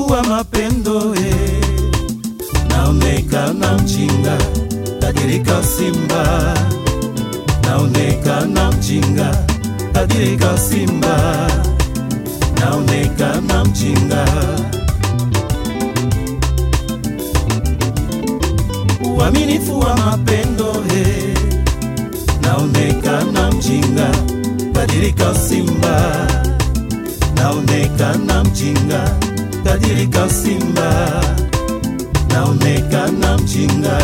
uaminifu wa mapendo eh. Naonekana mjinga kadirika simba, naonekana mjinga kadirika simba, naonekana mjinga. Uaminifu wa mapendo eh. Naonekana mjinga kadirika simba, naonekana mjinga kadirika simba, naonekana mjinga.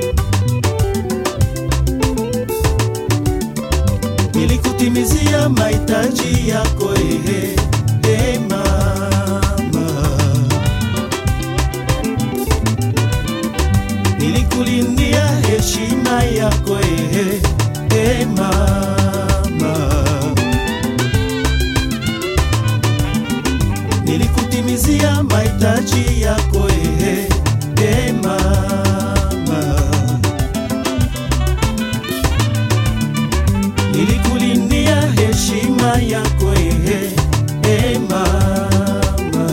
Nilikutimizia mahitaji yako ehe, e mama, nilikulindia heshima yako ehe, e mama, nilikutimizia mahitaji yako ehe, e mama. nilikulindia heshima yako ehe, e mama.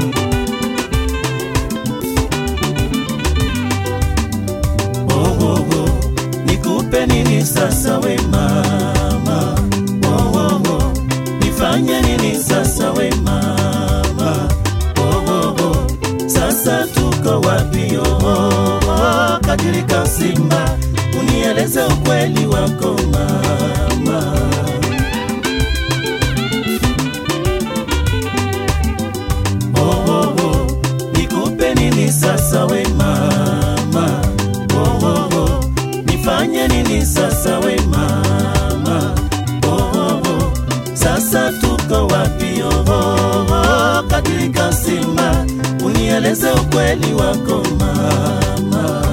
Oh, oh, oh, nikupe nini sasa we mama? Oh, oh, oh, nifanye nini sasa we mama? Oh, oh, oh, sasa tuko wapi? Oh, oh, oh, kadirika simba, unieleze ukweli wako mama. Oh, oh, oh, nikupe nini sasa we mama? Oh, oh, oh, nifanye nini sasa we mama? Oh, oh, oh, sasa tuko wapi? Oh, oh, oh, kadirika simba, unieleze ukweli wako mama.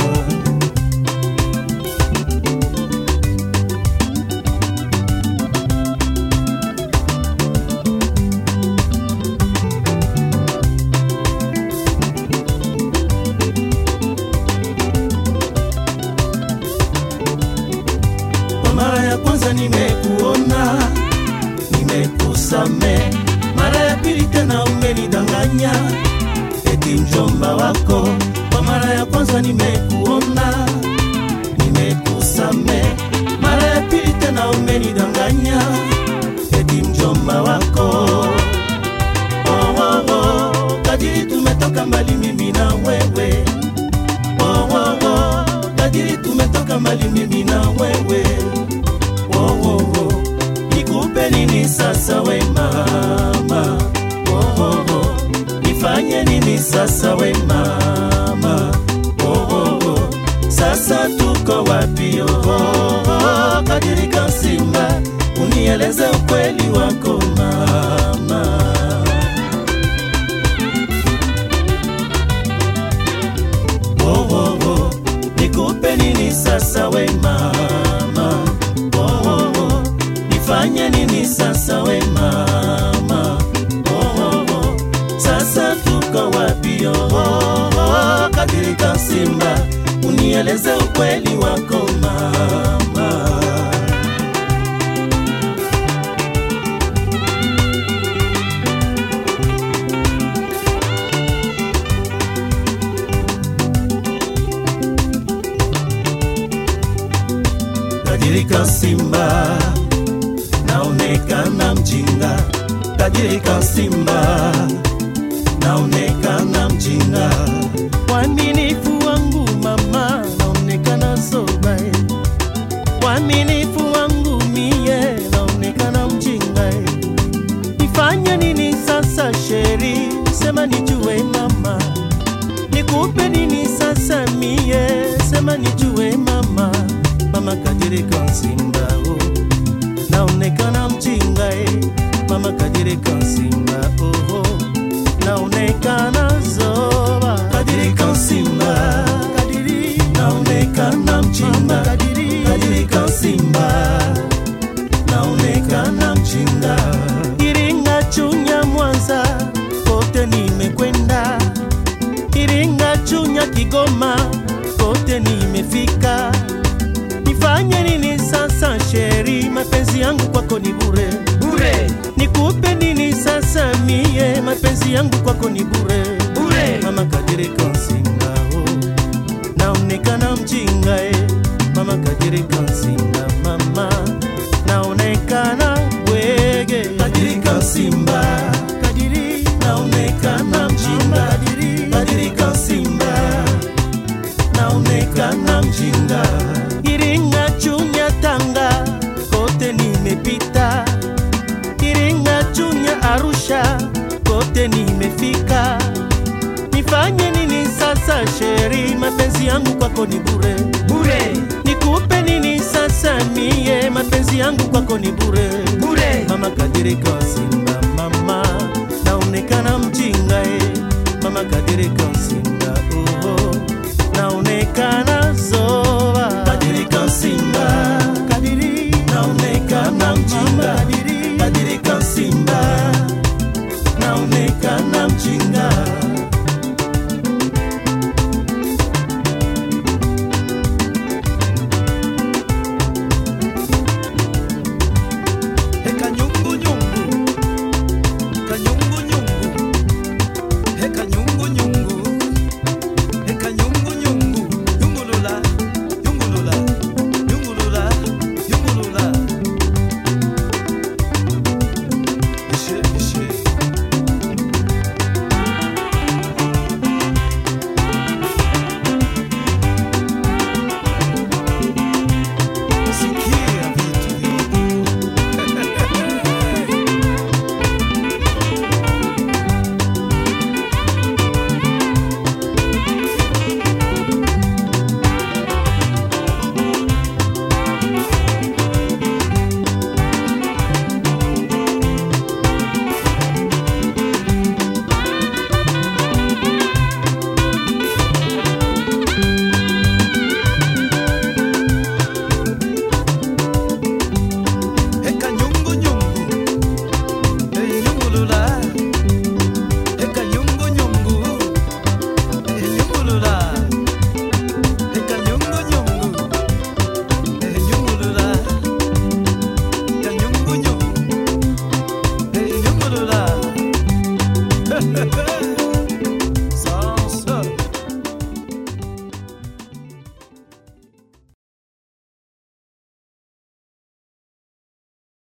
Kwa mara ya kwanza nimekuona, nimekusame. Mara ya pili tena umenidanganya, eti mjomba wako. Kwa mara ya kwanza nimekuona, nimekusame. Mara ya pili tena umenidanganya, eti mjomba wako. Oh, oh, oh, kadiri tumetoka mbali mimi na wewe oh, oh, oh, kadiri tumetoka mbali mimi na wewe oh, oh, oh, nikupe nini sasa we mama oh, oh, oh, nifanye nini sasa we mama oh, oh, oh, sasa tuko wapi oh, oh, oh, kadiri kasimba unieleze ukweli wako mama oh, oh, oh. Nikupe nini sasa we mama oh, oh, oh. Nifanye nini sasa we mama oh, oh, oh. Sasa tuko wapi oh, oh, oh. Kadirika simba unieleze ukweli wako mama Kadirika simba naonekana mjinga, kadirika simba naonekana mjinga. Uaminifu wangu mama naonekana soba, uaminifu wangu mie naonekana mjinga. Nifanye nini sasa sheri, sema nijue mama, nikupe nini sasa mie, sema nijue mama, mama kadirika simba oh naonekana mjinga eh. mama kadirika simba oh, oh. naonekana zoba kadirika simba kadiri naonekana mjinga kadiri kadirika simba naonekana mjinga Iringa Chunya Mwanza kote nimekwenda Iringa Chunya Kigoma kote nimefika nifanye nini sasa sheri mapenzi yangu kwako ni bure bure nikupe nini sasa mie mapenzi yangu kwako ni bure Bure. mama kadirika nsinga oh. naonekana mjinga eh. mama kadirika nsinga mama naonekana bwege kadirika simba kadiri naonekana mjinga kadiri kadirika simba naonekana mjinga iringa chunya tanga kote nimepita iringa chunya arusha kote nimefika nifanye nini sasa sheri mapenzi yangu kwako ni bure Bure. nikupe nini sasa mie mapenzi yangu kwako ni bure Bure. mama kadirika